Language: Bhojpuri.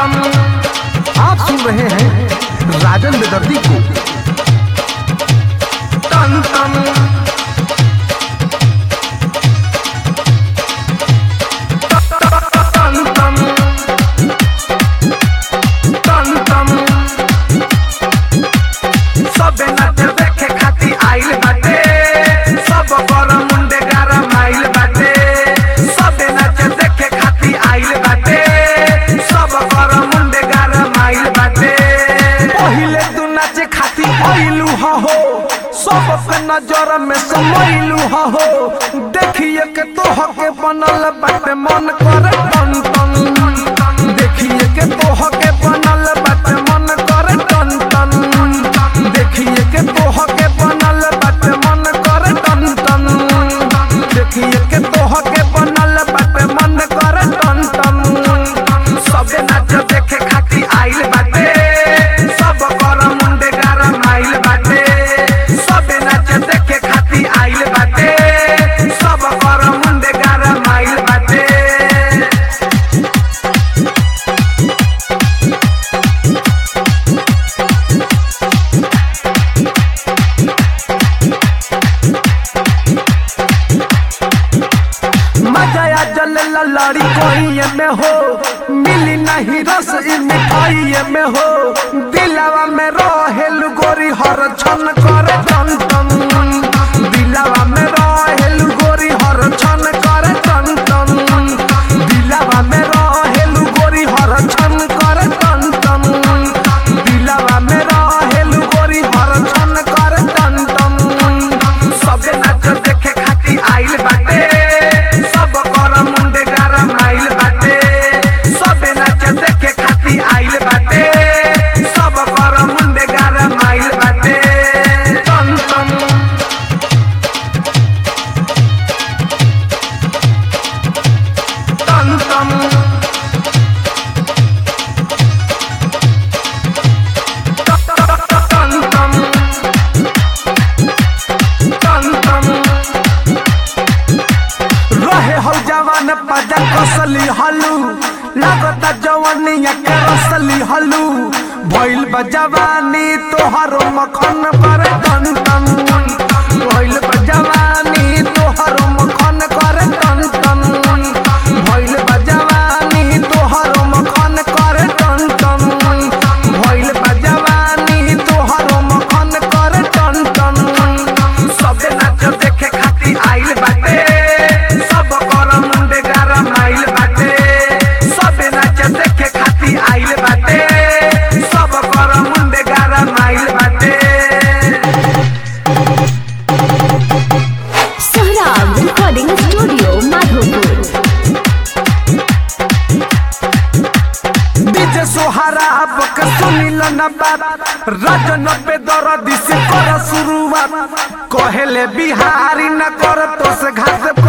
टन आप सुन रहे हैं राजन बेदर्दी को टन टन टन टन टन टन सबे नाच देखे खाती आइल बाटे सब बर मुंडे गरम आइल बाटे सबे नाच देखे खाती आइल बाटे सब बर मुंडे गरम आइल बाटे पहिले तू नाचे खाती आइलू हा हो सबके नजर में समैलू हा हो देखिए के तोह के बनल बाटे मन करे टन टन देखिए के तोह के बनल बाटे मन करे टन टन देखिए के तोह के बनल बाटे मन करे टन टन देखिए के तोह के बनल बाटे मन करे टन टन सबे नाच देखे खाती आइल बाटे सब कर मुंडे गरम आइल बाटे सबे नाच देखे खाती आइल बाटे सब कर मुंडे गरम आइल बाटे मजा आ जल लड़ी कोई में हो मिली नहीं रस ई मिठाई में हो दिलावा में रहेल गोरी हर छन करे टन टन दिलावा में रहेल गोरी हर छन करे टन टन दिलावा में रहेल गोरी हर छन करे टन टन दिलावा में रहेल गोरी हर छन करे टन टन सबे नाच देखे खाती आइल बाटे सब कर मुंडे गरम आइल बाटे सबे नाच देखे खाती आइल बाटे सब कर मुंडे गरम आइल बाटे टन टन टन टन टन टन टन टन रहे हो जवान पजा कसली हलू लागता जवानिया के रसली हलू भइल बा जवानी तोहरो मखन पर टन टन भइल बा जवानी तोहरो मखन कर टन टन भइल बा जवानी तोहरो मखन कर टन टन भइल बा जवानी तोहरो मखन कर टन टन सबे नाच देखे खाती आइल बाटे सब कर मुंडे गरम आइल बाटे सबे नाच देखे खाती आइल बाटे सब कर मुंडे गरम आइल बाटे Sohrab recording studio Madhopur DJ Sohara अब के सुनिल न बात रजन पे दर्द से कर शुरुआत कहेले बिहारी न कर तो से घास